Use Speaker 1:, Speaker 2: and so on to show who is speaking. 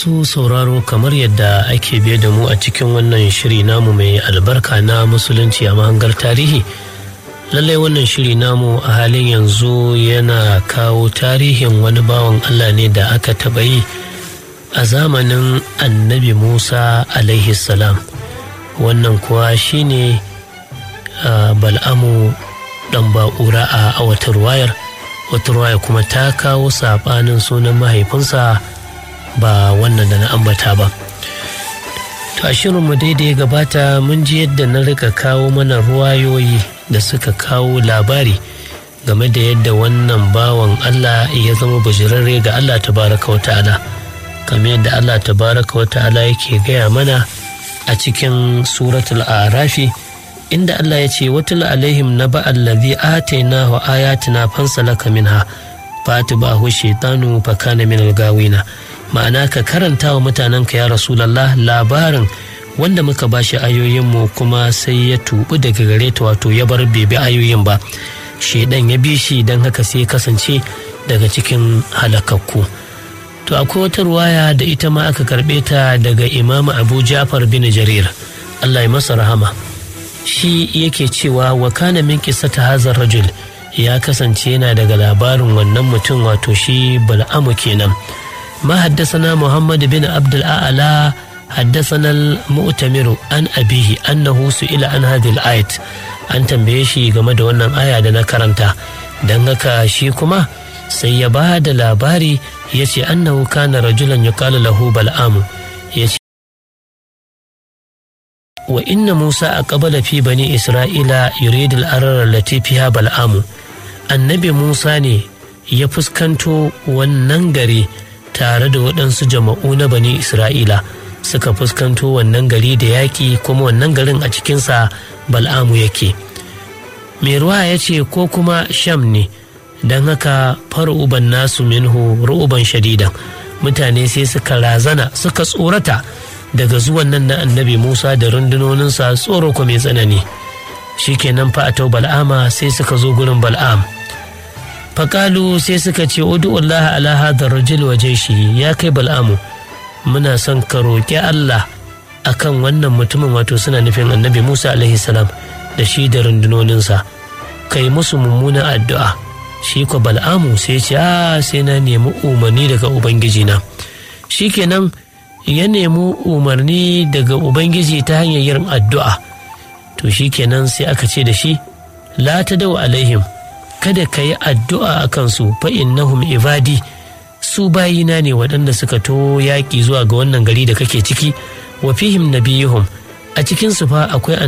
Speaker 1: masu sauraro kamar yadda ake biye da mu a cikin wannan shiri namu mai albarka na musulunci a mahangar tarihi lallai wannan shiri namu a halin yanzu yana kawo tarihin wani bawan allah ne da aka taɓa yi a zamanin annabi musa alaihi salam wannan kuwa shine bal'amu dan ba'ura a wata ruwayar wata ruwaya kuma ta kawo saɓanin sunan mahaifinsa ba wannan da na ambata ba to a shirinmu daidai gabata mun ji yadda na rika kawo mana ruwayoyi da suka kawo labari game da yadda wannan bawan Allah ya zama bujirarre ga Allah tabaraka wa ta'ala kamar yadda Allah tabaraka wa ta'ala yake gaya mana a cikin suratul arafi inda Allah ya ce watul alaihim na ba'allazi atainahu ayatina fansalaka minha fatibahu shaitanu fakana min gawina ma'ana ka karanta wa mutanenka ya rasulallah labarin wanda muka bashi ayoyinmu kuma sai ya tubu daga gare ta wato ya bar bebe ayoyin ba shaidan ya bi shi don haka sai kasance daga cikin halakakku to akwai wata ruwaya da ita ma aka karbe ta daga imamu abu jafar bin jarir allah ya masa rahama shi yake cewa wa kana min ta hazar rajul ya kasance yana daga labarin wannan mutum wato shi bal'amu kenan ما حدثنا محمد بن عبد الأعلى حدثنا المؤتمر عن أبيه أنه سئل عن هذه الآية an tambaye shi game da wannan aya da na karanta don haka shi kuma sai ya ba da labari ya ce annahu kana rajulan yuqalu lahu bal'amu ya ce wa inna musa a qabala fi bani isra'ila yuridu al-arar lati fiha bal'amu annabi musa ne ya fuskanto wannan gari tare da waɗansu jama'u na bani isra'ila suka fuskanto wannan gari da yaƙi kuma wannan garin a cikinsa bal'amu yake mai ruwa ya ce ko kuma sham ne don haka far'uban nasu minhu ru'uban shadidan mutane sai suka razana suka tsorata daga zuwan nan na annabi musa da rundunoninsa tsoro ko mai tsanani shikenan fa a bal'ama sai suka zo gurin bal'am faƙalu sai suka ce udu'ullaha ala hadar rajul waje shi ya kai bal'amu muna son ka roƙi Allah akan wannan mutumin wato suna nufin annabi Musa alaihi salam da shi da rundunoninsa kai musu mummunan addu'a shi ko bal'amu sai ce a sai na nemi umarni daga ubangiji na shikenan ya nemi umarni daga ubangiji ta hanyar yin addu'a to shikenan sai aka ce da shi la ta dau alaihim kada ka yi addu'a a kansu fa innahum ibadi su bayina ne waɗanda suka to yaƙi zuwa ga wannan gari da kake ciki wa fihim nabiyuhum a cikinsu fa akwai